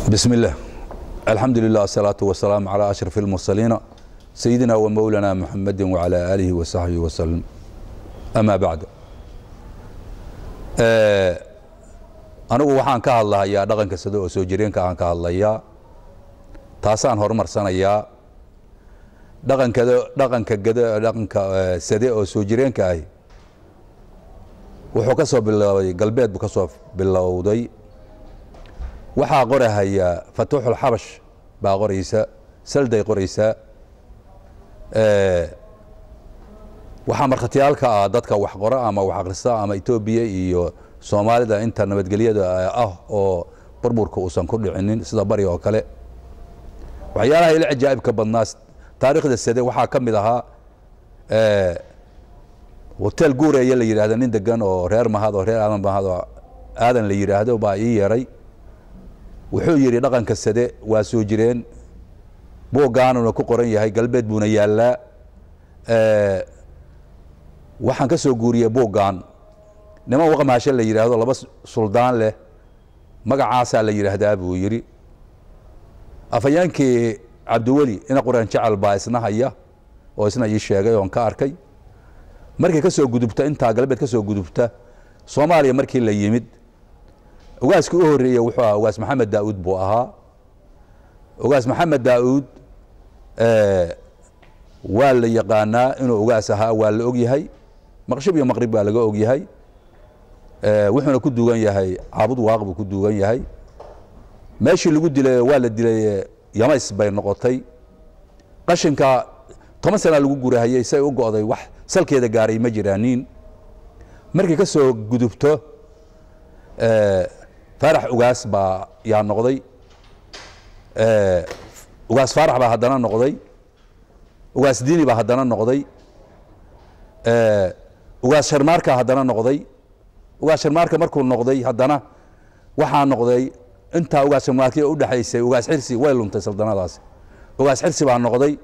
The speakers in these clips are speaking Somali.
بسم الله الحمد لله والصلاة والسلام على أشرف المرسلين سيدنا ومولانا محمد وعلى آله وصحبه وسلم أما بعد anigu waxaan ka hadlahayaa dhaqanka sida oo soo jireenka aan ka hadlayaa taasaan horumarsanayaa dhaqankada dhaqanka gada dhaqanka sade oo soo jireenka ahi wuxuu ka soo biloobay galbeed buu ka soo bilowday waxaa qorahaya fatuuxul xabash baa qoraysa salday qoraysaa waxaa markhatiyaalka ah dadka wax qora ama wax akhrista ama etoobiya iyo soomaalida inta nabadgelyada ah oo burburka uusan ku dhicinin sida bari oo kale waxyaalaha ila cajaa'ibka badnaa taariikhda sade waxaa ka mid ahaa hotel guureeye la yidhahda nin degan oo reer mahad oo reer aadan mahad oo aadan la yidhaahdo baa ii yeeray wuxuu yidhi dhaqanka sade waa soo jireen buuggaanuna ku qoran yahay galbeed buuna yaallaa waxaan ka soo guuriyey buuggan niman waqmaashe la yidhaahdo laba suldaan leh magacaasaa la yidhaahdaa buu yidhi afhayeenkii cabdiweli ina quraan jecel baa isna haya oo isna ii sheegay oon ka arkay markii ka soo gudubta intaa galbeed ka soo gudubta soomaaliya markii la yimid ogaaskii u horreeyey wuxuu ahaa ogaas maxamed daa'uud buu ahaa ogaas maxamed daa'uud waa la yaqaanaa inuu ogaas ahaa waa la og yahay maqshib iyo maqrib baa laga og yahay wuxuuna ku duugan yahay caabud waaq buu ku duugan yahay meeshii lagu dilay waa la dilay yamays bay noqotay qashinka toban sana lagu gurahayey say u go'day wax salkeeda gaaray ma jiraanin markii ka soo gudubto faarax ugaas baa yaa noqday ugaas faarax baa haddana noqday ugaas diini baa haddana noqday ugaas sharmaarka haddana noqday ugaas sharmaarka markuu noqday haddana waxaa noqday intaa ugaas sharmaarkiya u dhexaysay ugaas xirsi way luntay saldanadaasi ugaas xirsi baa noqday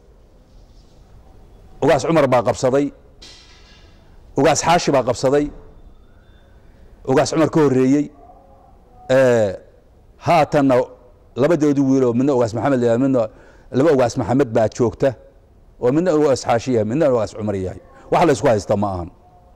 ugaas cumar baa qabsaday ugaas xaashi baa qabsaday ugaas cumar ka horreeyey haatanna labadoodii wiiloo midna ugaas maxamed la midna laba ugaas maxamed baa joogta oo midna ugaas xaashi yahay midna ugaas cumar yahay wax la isku haysta ma ahan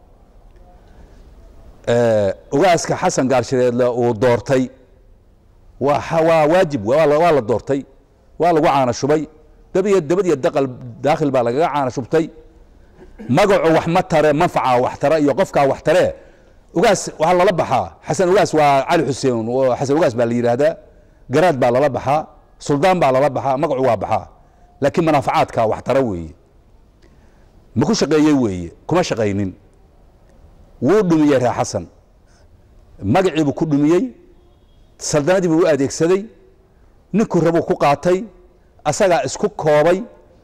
ugaaska xasan gaarshireedle uu doortay waa waa waajib waa la doortay waa lagu caana shubay dabiyo dabad iyo daqal daakhil baa lagaga caana shubtay magacu wax ma tare manfaca wax tare iyo qofkaa wax tare ugaas waxaa lala baxaa xasan ugaas waa cali xuseen xasan ugaas baa la yidhaahdaa garaad baa lala baxaa suldaan baa lala baxaa magacu waa baxaa laakiin manaafacaadka wax tara weeye ma ku shaqeeyey weeye kuma shaqaynin wuu dhumiyey reer xasan magaciibuu ku dhumiyey saldanadii buu u adeegsaday ninkuu rabuu ku qaatay asagaa isku koobay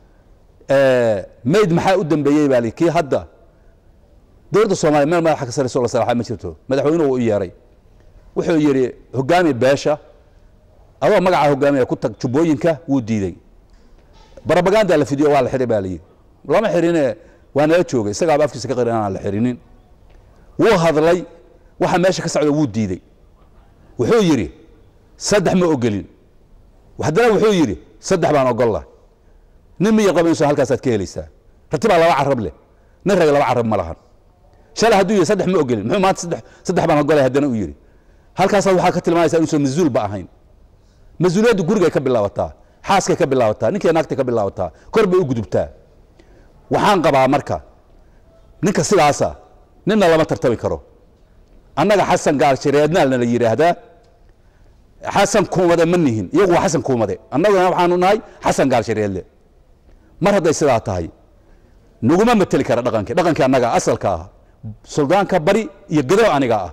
mayd maxaa u dambeeyey baa li kii hadda dowladda soomaliya meel madaxa ka sarayso la salaaxa ma jirto madaxweynuhu u yeeray wuxuu yidhi hogaami beesha adoo magacaa hogaamiya ku tag jubbooyinka wuu diidey barabaganda la fidiyo waa la xihay baa layidhi lama xirine waa nala joogay isagaaba afkiisa ka qiran aan la xirinin wuu hadlay waxa meesha ka socda wuu diidey wuxuu yidhi saddex ma ogelin haddana wuxuu yidhi saddex baan ogolla nin miyar qabanayso halkaasaad ka helaysaa ratibaa laba carab leh nin rag laba carab ma lahan shalay hadduu yidhi saddex ma ogolin muxuu maanta saddex saddex baan ogolay haddana u yidhi halkaasaad waxaa ka tilmaamaysaa inuusan mas-uul ba ahayn mas-uuliyaddu gurigay ka bilaabataa xaaskay ka bilaabataa ninkay naagtay ka bilaabataa kor bay u gudubtaa waxaan qabaa marka ninka sidaasa ninna lama tartami karo annaga xasan gaarshireednaalna la yidhaahdaa xasan kuumade ma nihin iyagu waa xasan kuumade annaguna waxaanu nahay xasan gaarshireedle mar hadday sidaa tahay naguma mateli kara dhaqankii dhaqankii annaga asalka ah suldaanka bari iyo gadow aniga ah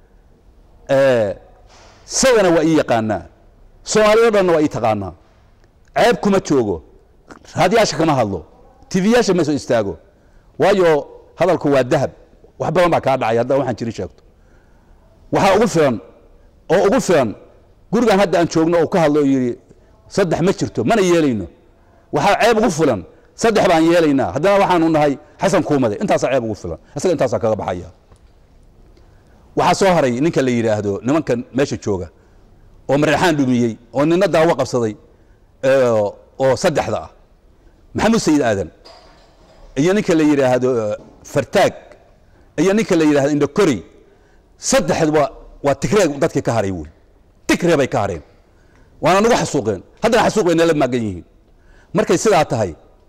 isagana waa ii yaqaanaa soomaaliyado dhanna waa ii taqaanaa ceeb kuma joogo raadyaasha kama hadlo tiviyaasha ma soo istaago waayo hadalku waa dahab wax badan baa kaa dhacay haddaan waxaan jirin sheegto waxaa ugu filan oo ugu filan gurigan hadda aan joogno oo ka hadlo oo yidhi saddex ma jirto mana yeelayno waxaa ceeb ugu filan saddex baan yeelaynaa haddana waxaanu nahay xasan kuumade intaasaa ceeb ugu filan isaga intaasaa kaga baxaya waxaa soo haray ninka la yidhaahdo nimankan meesha jooga oo mareexaan dhumiyey oo nina daawo qabsaday ee, oo saddexda ah maxamuud sayid aadan iyo ninka la yidhaahdo eh, fartaag iyo ninka la yidhahdo indhakori saddexduba waa tigree dadkii ka haray wey tigree bay ka hareen waana nagu xasuuqeen haddana xasuuq bay nala maagan yihiin markay sidaa tahay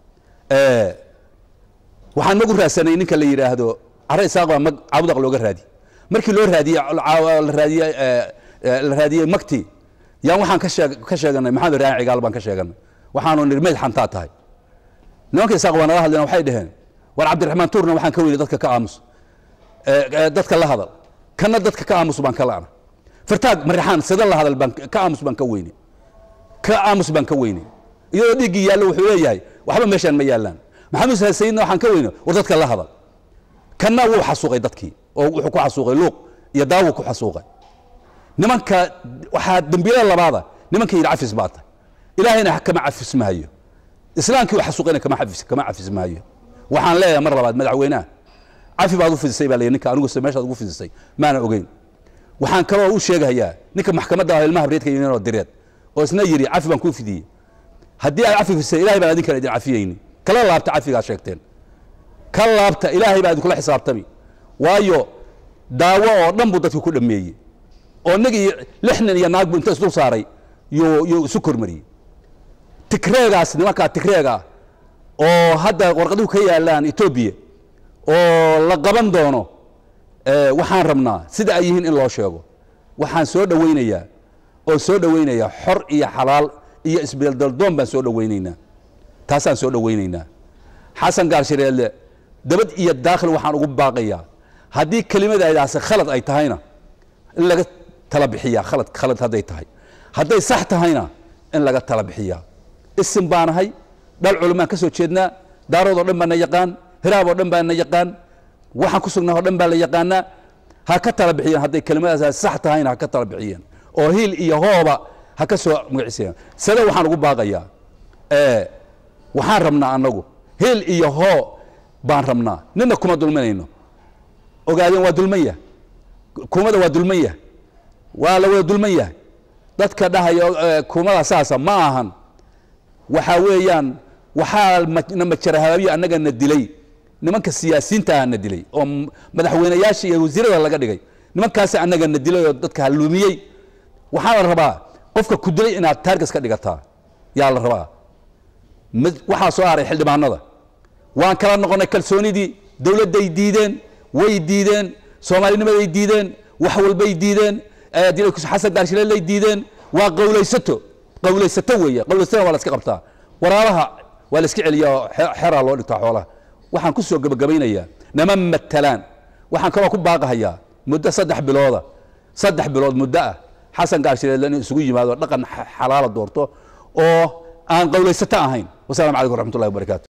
eh, waxaan magu raadsanay ninka la yidhaahdo care isaaq baa mag caabudaq looga raadi markii loo raadiyey caa- la raadiyey eh, eh, la raadiyey magti yaan waxaan ka sheeg ka sheeganay maxamed raaci cigaal baan ka sheeganay waxaanu nidhi meyd xantaa tahay nimanka isaaq waa nala hadleen waxay dhaheen war cabdiraxmaan tuurna waxaan ka weyday dadka ka aamus eh, eh, dadka la hadal kana dadka ka aamus baan ka la'na fartaag marixaan sida la hadal baan ka aamus baan ka weynay ka aamus baan ka weynay iyadoo dhiiggii yaallo wuxuu leeyahay waxba meeshaan ma yaallaan maxamed sayidna waxaan ka weynay war dadka la hadal kanna wuu xasuuqay dadkii oo wuxuu ku xasuuqay luuq iyo daawu ku xasuuqay nimanka waxaa dembiyada labaada nimanka yidhi cafis baa tahay ilaahayna kama cafis maayo islaamkii uu xasuuqayna kama cafis kama cafis maayo waxaan leeyahay mar labaad madaxweynaha cafi baad u fidisay baa la yidhi ninka anigu se meeshaad ugu fidisay maana ogeyn waxaan kaloo u sheegayaa ninka maxkamadda ah ilmaha habreedka yimid oo direed oo isna yidhi cafi baan kuu fidiyey haddii aad cafi fidisay ilahay baan adinkan idin cafiyeyni kala laabta cafigaa sheegteen ka laabta ilaahay baa idinkula xisaabtami waayo daawo oo dhan buu dadka ku dhameeyey oo nagii lix nin iyo naag buu inta isdul saaray yuu yuu isu kormariyey tigreegaas nimankaa tigreega ah oo hadda warqaduhu ka yaalaan etoobiya oo la qaban doono eh, waxaan rabnaa sida ay yihiin in loo sheego waxaan soo dhowaynayaa oo soo dhowaynayaa xor iyo xalaal iyo isbeeldaldoon baan soo dhowaynaynaa taasaan soo dhowaynaynaa xasan gaarshareelle dabad iyo daakhil waxaan ugu baaqayaa haddii kelimadaadaasi khalad ay tahayna in laga tala bixiyaa khalad khalad hadday tahay hadday sax tahayna in laga tala bixiyaa isim baanahay dhal culumaan ka soo jeednaa daarood oo dhan baa na yaqaan hiraab oo dhan baa na yaqaan waxaan ku sugnaa oo dhan baa la yaqaanaa ha ka tala bixiyeen hadday kelimadaas sax tahayna ha ka tala bixiyeen oo hiil iyo hooba ha ka soo magacisayaan sida waxaan ugu baaqayaa ee waxaan rabnaa annagu hiil iyo hoo baan rabnaa nina kuma dulminayno ogaadeen waa dulman yahay kumada waa dulman yahay waa la wada dulman yahay dadka dhahayo eh, kumada saasa ma ahan waxaa weeyaan waxaa ma- na majarahabaabiyo annaga na dilay nimanka siyaasiyiinta ah na dilay oo m- madaxweynayaasha iyo wasiirada laga dhigay nimankaasi annaga na dilay oo dadka halluumiyey waxaa la rabaa qofka ku dilay inaad taargas ka dhigataa yaa la rabaa mid- waxaa soo haray xildhibaanada waan kala noqonnay kalsoonidii dowladday diideen way diideen soomaalinimaday diideen wax walbay diideen eh, dil- xasan gaarshilelay diideen waa qowlaysato qowlaysato weeye qowlaysatona waa la iska qabtaa waraabaha waa la iska celiyaa oo xe- xeraa loo dhigtaa xoolaha waxaan ku soo gebagabaynayaa nama matalaan waxaan kaloo ku baaqahayaa muddo saddex bilooda saddex bilood muddo ah xasan gaarshilele inuu isugu yimaado dhaqan xa- xalaala doorto oo aan qowlaysato ahayn wasalaamu calaykum waraxmatullahi wabarakaatu